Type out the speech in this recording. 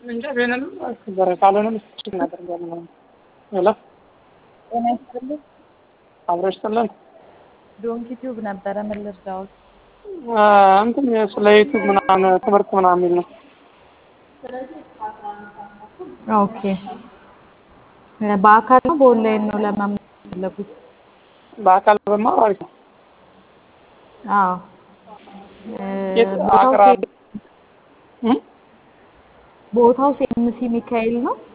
እንጃ ቢሆንም ነበረ ካልሆነም እሱ እናደርጋለን። ሄሎ ጤና ይስጥልኝ። አብረሽ ጥለን ዶንኪ ቲዩብ ነበረ። ምን ልርዳዎት? እንትን ስለ ዩቱብ ምናምን ትምህርት ምናምን የሚል ነው። ኦኬ። በአካል ነው በኦንላይን ነው ለመማር የፈለጉት? በአካል በማር አሪፍ ነው። አዎ። የት ቦታው አቅራቢ ቦታው ሴምሲ ሚካኤል ነው።